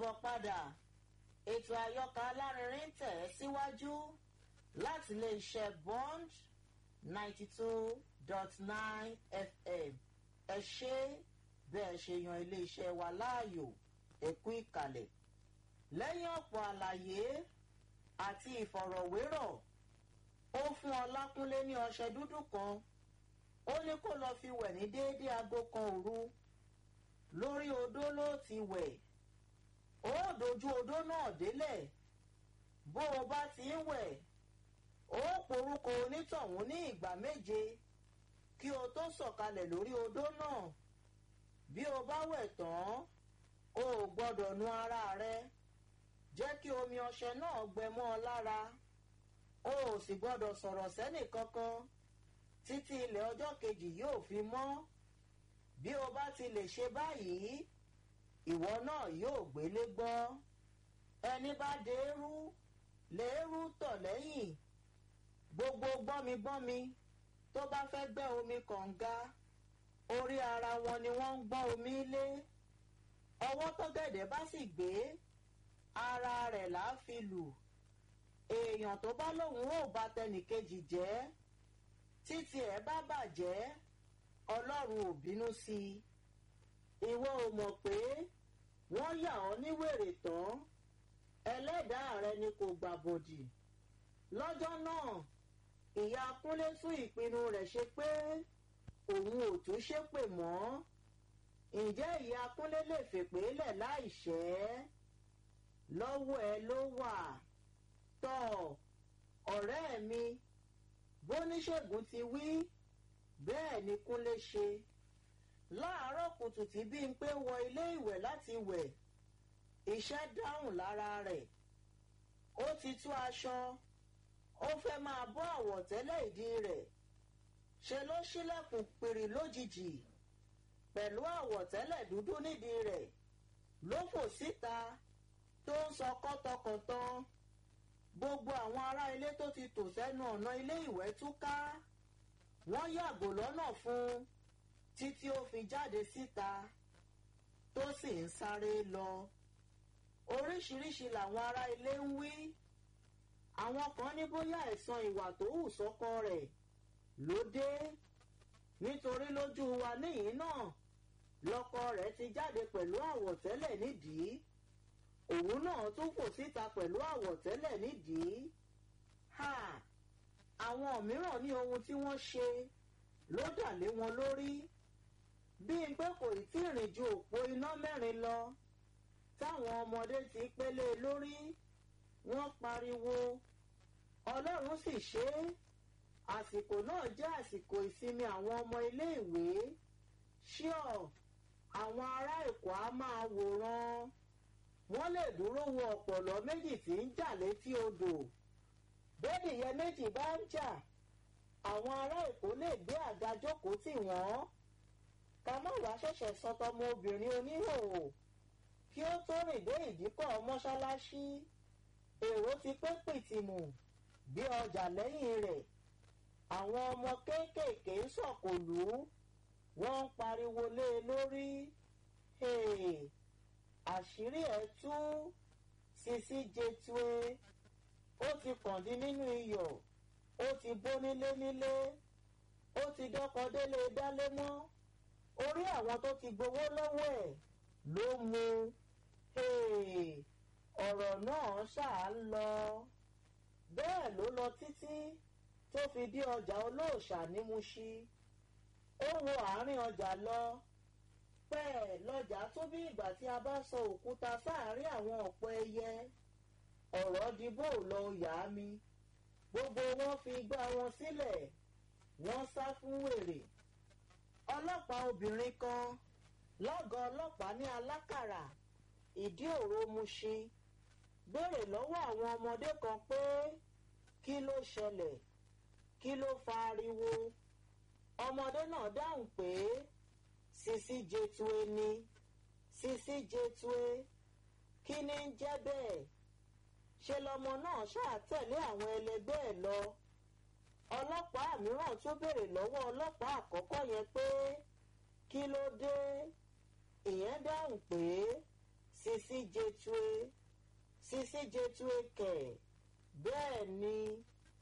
káàbọ̀ padà ètò àyọkà alárinrin tẹ̀ ẹ́ síwájú láti iléeṣẹ́ bond ninety two dot nine fm ẹ ṣe bẹ́ẹ̀ ṣe yan iléeṣẹ́ wa láàyò ẹ̀kú ìkàlẹ̀ lẹ́yìn ọ̀pọ̀ àlàyé àti ìfọ̀rọ̀wérọ̀ ó fún ọlákúnlé ní ọṣẹ dúdú kan ó ní kó lọ fi wẹ̀ ní déédéé aago kan òru lórí odó ló ti wẹ̀ ó dojú odó náà délẹ̀ bó o bá ti ń wẹ̀ ó porúkọ onítọ̀hún ní ìgbà méje kí o tó sọ̀kalẹ̀ lórí odó náà bí o bá wẹ̀ tán o ò gbọ́dọ̀ nu ara rẹ jẹ́ kí omi ọṣẹ náà gbẹ mọ́ ọ lára o ò sì gbọ́dọ̀ sọ̀rọ̀ sẹ́nì kankan títí ilẹ̀ ọjọ́ kejì yóò fi mọ́ bí o bá ti lè ṣe báyìí ìwọ náà yóò gbélé gbọ́ ẹni bá dèrú lèérú tọ̀ lẹ́yìn gbogbo gbọ́migbọ́mi tó bá fẹ́ gbẹ́ omi kànga orí ara wọn ni wọ́n ń gbọ́n omi lé ọwọ́ tọ́gẹ̀dẹ̀ bá sì gbé ara rẹ̀ là á fi lù èèyàn tó bá lóun ò bá tẹnìkejì jẹ́ títí ẹ̀ bá bàjẹ́ ọlọ́run ò bínú sí i ìwọ ò mọ̀ pé wọ́n yà ọ́ ní wèrè tán ẹlẹ́dàá rẹ ni kò gbàbọ̀dì lọ́jọ́ náà ìyá kúnlé tún ìpinnu rẹ̀ ṣe pé òun ò tún ṣépè mọ́ ǹjẹ́ ìyá kúnlé lè fèpè lẹ̀ láìṣẹ́ lọ́wọ́ ẹ ló wà tọ́ ọ̀rẹ́ mi bóníṣègùn ti wí bẹ́ẹ̀ ni kúnlé ṣe láàárọ̀ kùtù tí bímpé wọ ilé ìwẹ̀ láti wẹ̀ iṣẹ́ dáhùn lára rẹ̀ ó ti tú aṣọ ó fẹ́ máa bọ́ àwọ̀tẹ́lẹ̀ ìdí rẹ̀ ṣe ló ṣílẹ̀kùn pìrì lójijì pẹ̀lú àwọ̀tẹ́lẹ̀ dúdú nídìí rẹ̀ ló fò síta tó ń sọ kọ́tọkọ̀tàn gbogbo àwọn ará ilé tó ti tò sẹ́nu ọ̀nà ilé ìwẹ̀ túká wọ́n yàgò lọ́nà fún un títí ó fi jáde síta tó sì ń sáré lọ oríṣiríṣi làwọn ará ilé ń wí àwọn kan ní bóyá ẹ̀san ìwà tó hù sọ́kọ rẹ̀ ló dé nítorí lójú wa níyìn náà lọ́kọ rẹ̀ ti jáde pẹ̀lú àwọ̀tẹ́lẹ̀ nídìí òun náà tún fò síta pẹ̀lú àwọ̀tẹ́lẹ̀ nídìí ha àwọn mìíràn ní ohun tí wọ́n ṣe ló dà lé wọn lórí bíi pé kò tí ì rìn ju òpó iná mẹ́rin lọ táwọn ọmọdé ti pélé lórí wọ́n pariwo ọlọ́run sì ṣe é àsìkò náà jẹ́ àsìkò ìsinmi àwọn ọmọ iléèwé ṣíọ àwọn ará èkó á máa wòran wọ́n lè dúró wo ọ̀pọ̀lọ́ méjì tí ń jà létí odò bẹ́ẹ̀nìyẹ méjì bá ń jà àwọn ará èkó lè gbé àga jókòó tì wọ́n ká má wàá ṣẹ̀ṣẹ̀ sọtọmọ obìnrin oníhòòhò kí ó tó rìn dé ìdíkọ̀ mọ́ṣáláṣí èrò ti pé pìtìmù bí ọjà lẹ́yìn rẹ̀ àwọn ọmọ kéékèèké ń sọ̀kòlú wọ́n ń pariwo lé e lórí àṣírí ẹ̀ tú sisi jetue ó ti kàndín nínú iyọ̀ ó ti bó nílé nílé ó ti dọ́kọ délé dálé mọ́ orí àwọn tó ti gbowó lọ́wọ́ ẹ̀ ló mu ọ̀rọ̀ náà ṣáà ń lọ bẹ́ẹ̀ ló lọ títí tó fi dé ọjà olóòṣà ní Mùṣí ó wo àárín ọjà lọ pẹ́ẹ́ lọ́jà tó bí ìgbà tí a bá sọ òkúta sáàárín àwọn ọ̀pọ̀ ẹyẹ ọ̀rọ̀ di bó lọ yá mi gbogbo wọn fi gbá wọn sílẹ̀ wọ́n sá fún wèrè ọlọ́pàá obìnrin kan lọ́gàá ọlọ́pàá ní alákàrà ìdí òro Mùṣí béèrè lọ́wọ́ àwọn ọmọdé kan pé kí ló ṣẹlẹ̀ kí ló fa ariwo ọmọdé náà dáhùn pé sisi jetue ni sisi jetue kí ni ń jẹ́ bẹ́ẹ̀ ṣe lọmọ náà ṣáà tẹ̀lé àwọn ẹlẹgbẹ́ ẹ̀ lọ ọlọ́pàá mìíràn tún béèrè lọ́wọ́ ọlọ́pàá àkọ́kọ́ yẹn pé kí ló dé ìyẹn dáhùn pé sisi jetue sisi jetue kẹ̀ bẹ́ẹ̀ ni